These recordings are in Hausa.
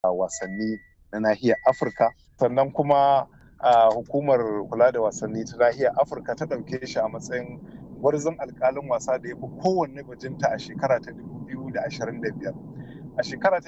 wasanni na nahiyar afirka sannan kuma hukumar kula da wasanni ta nahiyar afirka ta ɗauke shi a matsayin gwarzon alkalin wasa da ya fi kowanne bajinta a shekara ta 2025 a shekara ta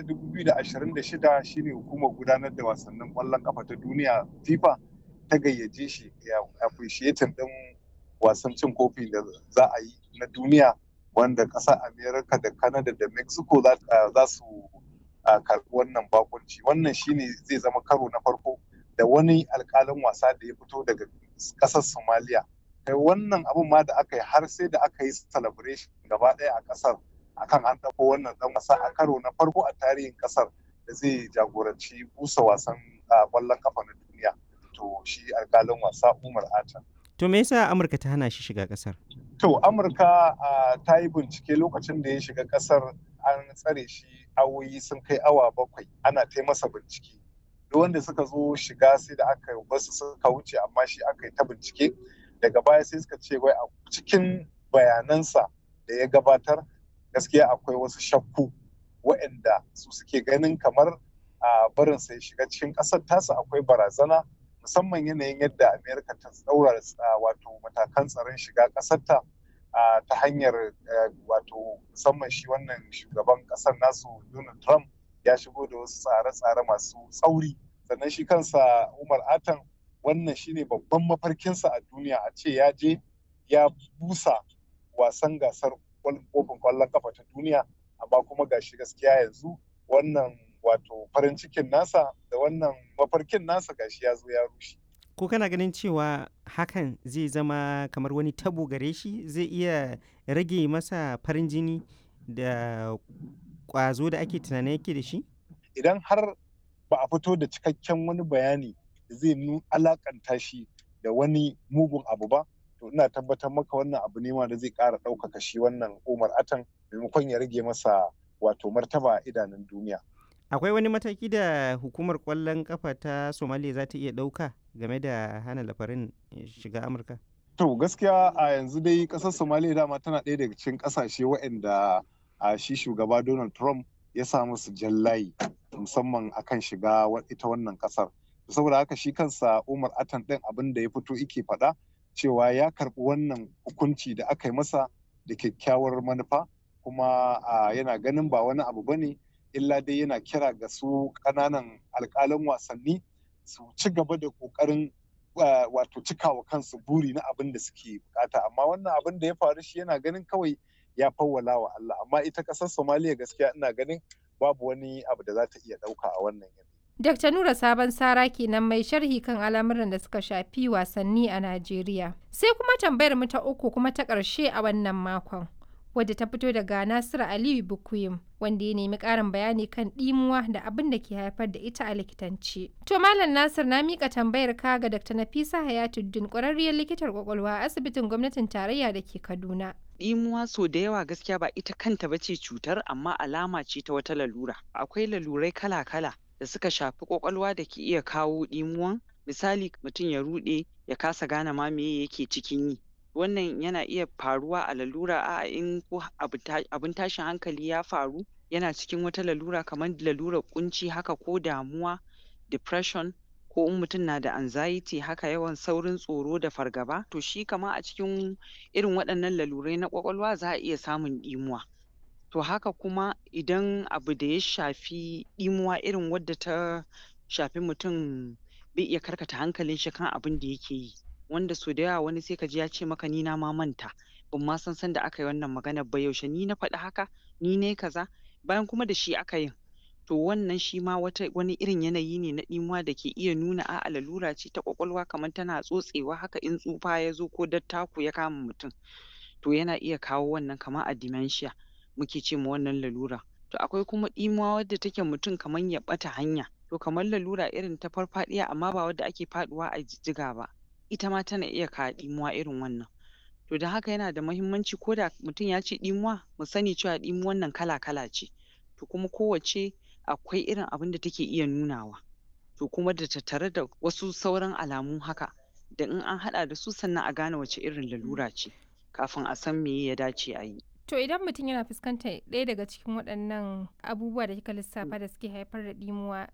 2026 shine hukumar gudanar da wasannin ƙwallon kafa ta duniya fifa ta gayyace shi ya appreciating din wasan cin kofi da za a yi na duniya wanda ƙasar america da canada da mexico za su karɓi wannan bakunci wannan shine zai zama karo na farko da wani alkalin wasa da ya fito daga ƙasar somalia kai wannan abun ma da aka yi har sai da aka yi celebration gaba ɗaya a ƙasar akan an ɗauko wannan ɗan wasa a karo na farko a tarihin ƙasar da zai jagoranci busa wasan ƙwallon kafa na duniya to shi alkalin wasa umar ata to me yasa amurka ta hana shi shiga ƙasar to amurka ta yi bincike lokacin da ya shiga ƙasar an tsare shi awoyi sun kai awa bakwai ana ta masa bincike duk wanda suka zo shiga sai da aka basu suka wuce amma shi aka yi ta bincike daga baya sai suka ce wai a cikin bayanansa da ya gabatar gaskiya akwai wasu shakku waɗanda su suke ganin kamar a barin sai shiga cikin ƙasar tasa akwai barazana musamman yanayin yadda amerika ta tsaura wato matakan tsaron shiga ƙasarta ta hanyar wato musamman shi wannan shugaban ƙasar nasu donald trump ya shigo da wasu tsare-tsare masu tsauri sannan shi kansa umar atan wannan shine babban mafarkinsa a duniya a ce ya je ya busa wasan gasar kofin kwallon kafa ta duniya amma kuma gashi gaskiya yanzu wannan wato farin cikin nasa da wannan mafarkin nasa gashi ya zo ya rushe ko kana ganin cewa hakan zai zama kamar wani tabo gare shi zai iya rage masa farin jini da kwazo da ake tunanin yake da shi idan har ba a fito da cikakken wani bayani da zai alakanta shi da wani mugun abu ba to ina tabbatar maka wannan abu ne ma da zai ƙara ɗaukaka shi wannan umar atan maimakon ya rage masa wato martaba a idanun duniya akwai wani mataki da hukumar kwallon kafa ta somaliya za ta iya ɗauka game da hana lafarin shiga amurka to gaskiya a yanzu dai ƙasar somaliya dama tana ɗaya daga cikin ƙasashe waɗanda a shi shugaba donald trump ya sa musu jallayi musamman akan shiga ita wannan ƙasar saboda haka shi kansa umar atan ɗin abin da ya fito ike faɗa cewa ya karɓi wannan hukunci da aka yi masa da kyakkyawar manufa kuma yana ganin ba wani abu bane illa dai yana kira ga su ƙananan alƙalan wasanni su ci gaba da ƙoƙarin wato cikawa kansu buri na abin da suke bukata amma wannan abin da ya faru shi yana ganin kawai ya fawwala wa Allah amma ita ƙasar Somaliya gaskiya ina ganin babu wani abu da za ta iya ɗauka a wannan yanayi. Dr. Nura Sabon Sara kenan mai sharhi kan al'amuran da suka shafi wasanni a Najeriya. Sai kuma tambayar mu ta uku kuma ta ƙarshe a wannan makon. Wadda ta fito daga Nasiru Aliyu Bukuyim wanda ya nemi ƙarin bayani kan ɗimuwa da abin da ke haifar da ita a likitanci. To Malam Nasir na miƙa tambayar ka ga Dr. Nafisa Hayatuddin ƙwararriyar likitar ƙwaƙwalwa a asibitin gwamnatin tarayya da ke Kaduna. ɗimuwa so da yawa gaskiya ba ita kanta ba ce cutar amma alama ce ta wata lalura. Akwai lalurai kala-kala da suka shafi kwakwalwa da ke iya kawo ɗimuwan misali mutum ya ruɗe ya kasa gane ma me yake cikin yi wannan yana iya faruwa a lalura a in ko abin tashin hankali ya faru yana cikin wata lalura kamar lalurar kunci haka ko damuwa depression ko in mutum na da anxiety haka yawan saurin tsoro da fargaba to shi kama a cikin irin waɗannan lalurai na kwakwalwa za a iya samun ɗimuwa to haka kuma idan abu da ya shafi ɗimuwa irin wadda ta shafi mutum bai iya karkata hankalin shi kan abin da yake yi wanda so da yawa wani sai ka ji ya ce maka ni na ma manta ban ma san sanda aka yi wannan maganar ba yaushe ni na faɗi haka ni ne kaza bayan kuma da shi aka yin to wannan shi ma wata wani irin yanayi ne na ɗimuwa da ke iya nuna a'a lalura ce ta ƙwaƙwalwa kamar tana tsotsewa haka in tsufa ya zo ko dattako ya kama mutum to yana iya kawo wannan kamar a dementia muke ce ma wannan lalura to akwai kuma ɗimuwa wadda take mutum kamar ya ɓata hanya to kamar lalura irin ta farfaɗiya amma ba wadda ake faɗuwa a jijjiga ba ita ma tana iya kawo ɗimuwa irin wannan to don haka yana da muhimmanci ko da mutum ya ce ɗimuwa mu sani cewa ɗimuwan nan kala-kala ce to kuma kowacce akwai irin abin da take iya nunawa to kuma da tattare da wasu sauran alamu haka da in an haɗa da su sannan a gane wace irin lalura ce kafin a san meye ya dace a yi To idan mutum yana fuskantar ɗaya daga cikin waɗannan abubuwa da kika lissafa da suke haifar da ɗimuwa